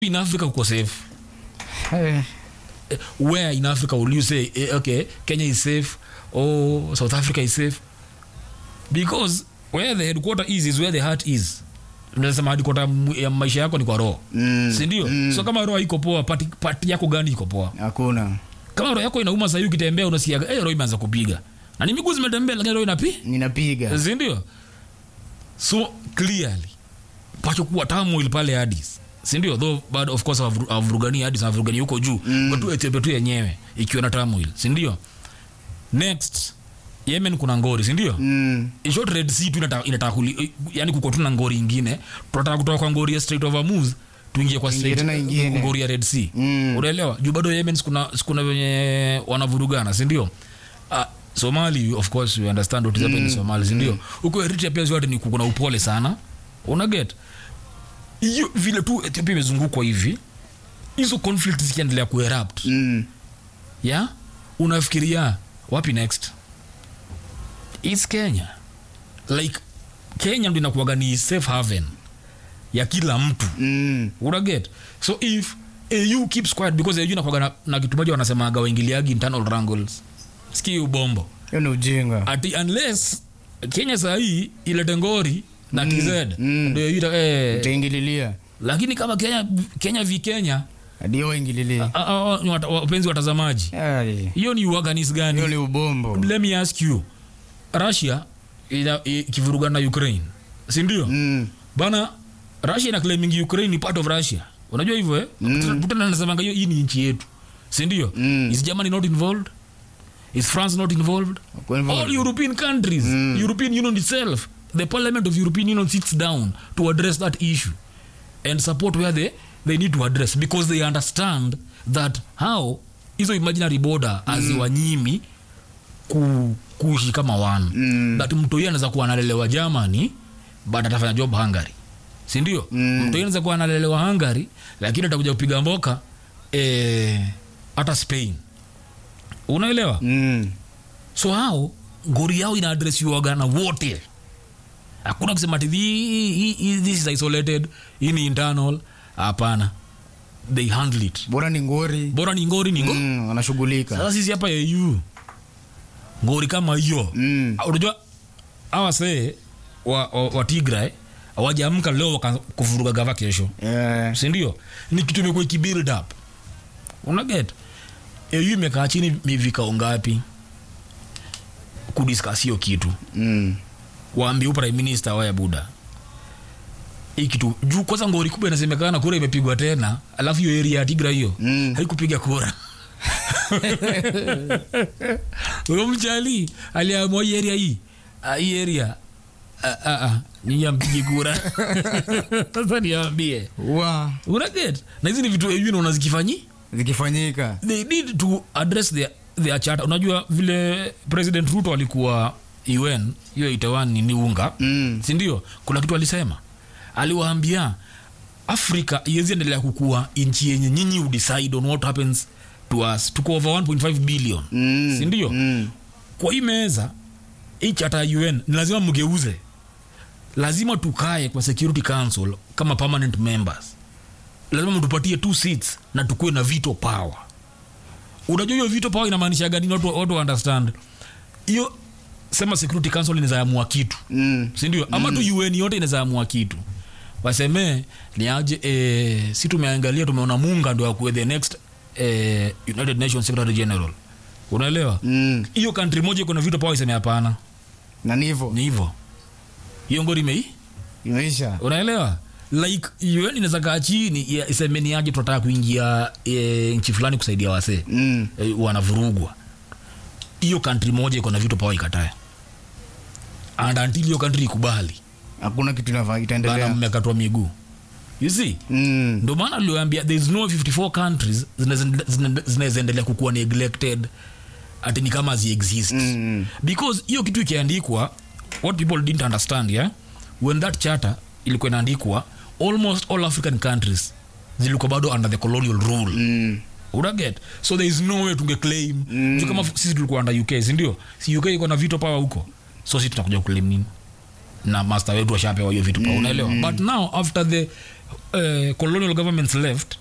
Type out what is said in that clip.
in africa uko safe Eh, Eh, where in africa will you say eh, okay kenya is safe or south africa is safe because where the headquarter is is where the heart is unasema headquarter mu- ya maisha yako ni kwa roho mm, sindio mm. so kama roho iko poa pati, pati yako gani iko poa hakuna kama roho yako inauma sahii ukitembea unasikiaga hey, roho imeanza kupiga na ni miguu zimetembea lakini roho inapi ninapiga sindio so clearly pachokuwa tamoil pale hadis sindio though but of course havuru- havurugani hadis havurugani huko juu mm. but tu Ethiopia tu yenyewe ikiwa na tamoil sindio next yemen kuna ngori sindio mm, in short red sea tu inataka inataka kuli- yani kuko tu na ngori ingine tunataka kutoka kwa ngori ya strait of hormuz tuingie kwa Tuingie strait tena ingine. ngori ya red sea Mm. unaelewa juu bado yemen sikuna sikuna venye wanavurugana sindio uh, somali of course we understand what is happening in somali sindio huko eritrea pia zote ni kuna upole sana unaget hiyo vile tu ethiopia imezungukwa hivi hizo conflict zikiendelea kuerupt mm, ya unafikiria wapi next its kenya like kenya ndo inakuaga ni safe haven ya kila mtu mm, unaget so if au keeps quiet because au inakuaga na, na kitu moja wanasemaga waingiliagi internal wrangles ski ubombo hiyo ni ujinga ati unless kenya sahii ilete ngori na tz mm. ndio ita eh, utaingililia lakini kama kenya kenya vi kenya hadi waingililie ah, ah, ah, ni wata- wapenzi watazamaji Ai, hiyo ni uaganis gani hiyo ni ubombo let me ask you russia ina- ikivurugana na ukraine sindio mm, bana russia ina claiming ukraine ni part of russia unajua hivyo eh? Mm. Putin anasemanga hiyo hii ni nchi yetu sindio Mm. is germany not involved is france not involved Kwa hivyo- all european countries Mm. european union itself the parliament of european union sits down to address that issue and support where they, they need to address because they understand that how hizo imaginary border aziwanyimi ku, kuishi kama wana Mm. that mtoi anaweza kuwa analelewa germany but atafanya job hungary sindio Mm. mtoi anaweza kuwa analelewa hungary lakini atakuja kupiga mboka eh, hata spain unaelewa mm, so hao ngori yao inaadresiwaga na wote hakuna kusema ati "Thi- hi- hi- this is isolated hii ni internal hapana they handle it bora ni ngori bora ni ngori ni ngo mm, wanashughulika sasa sisi hapa au ngori kama hiyo mm, unajua awasee wa, wa, wa tigray awajaamka leo waka- kuvuruga gava kesho eh, sindio ni kitu imekuwa ikibuild up unaget au imekaa chini mivikao ngapi kudiskas hiyo kitu mm, waambie prime minister waya buda hii kitu juu kwanza ngori kubwa inasemekana kura imepigwa tena alafu hiyo area ya tigra hiyo Mm. haikupiga kura huyo mchali aliamua hii area hii ah, hii area ah, ah, ah, nyinyi ampigi kura sasa niambie wa unaget na hizi ni vitu au naona zikifanyi zikifanyika they need to address their, their charter unajua vile president ruto alikuwa un hiyo itawan ni unga mm, sindio kuna kitu alisema aliwaambia afrika iwezi endelea kukua nchi yenye nyinyi udecide on what happens to us tuko over 1.5 billion mm, sindio mm, kwa hii meza hii chata ya un ni lazima mgeuze lazima tukae kwa security council kama permanent members lazima mtupatie two seats na tukuwe na veto power unajua hiyo veto power inamaanisha gani watu, watu wa understand hiyo sema security council inazaamua kitu mm, sindio ama tu un yote inazaamua kitu wasemee ni aje eh, si tumeangalia tumeona munga ndo akuwe the next eh, united nations secretary general unaelewa mm, hiyo country moja iko na vitu pawa iseme hapana na nivo ni hivyo hiyo ngori mei imeisha unaelewa like un inaweza kaa chini ya- iseme ni aje tunataka kuingia e, nchi fulani kusaidia wasee mm, e, wanavurugwa hiyo country moja iko na vitu pawa ikatae and until hiyo country ikubali hakuna kitu inafaa bana itaendelea mmekatwa miguu you see mm, ndo maana aliwambia there is no 54 countries zinaweza- zina- zinaweza endelea kukuwa neglected ati ni kama ziexist mm, because hiyo kitu ikiandikwa what people didn't understand yeah? when that charter ilikuwa inaandikwa almost all african countries zilikuwa bado under the colonial rule mm, unaget so there is no way tungeclaim mm. kama sisi tulikuwa under uk sindio si uk iko na vito pawa huko so si tutakuja kuclaim nini na master wetu washapewa hiyo vitu pawa unaelewa but now after the uh, colonial governments left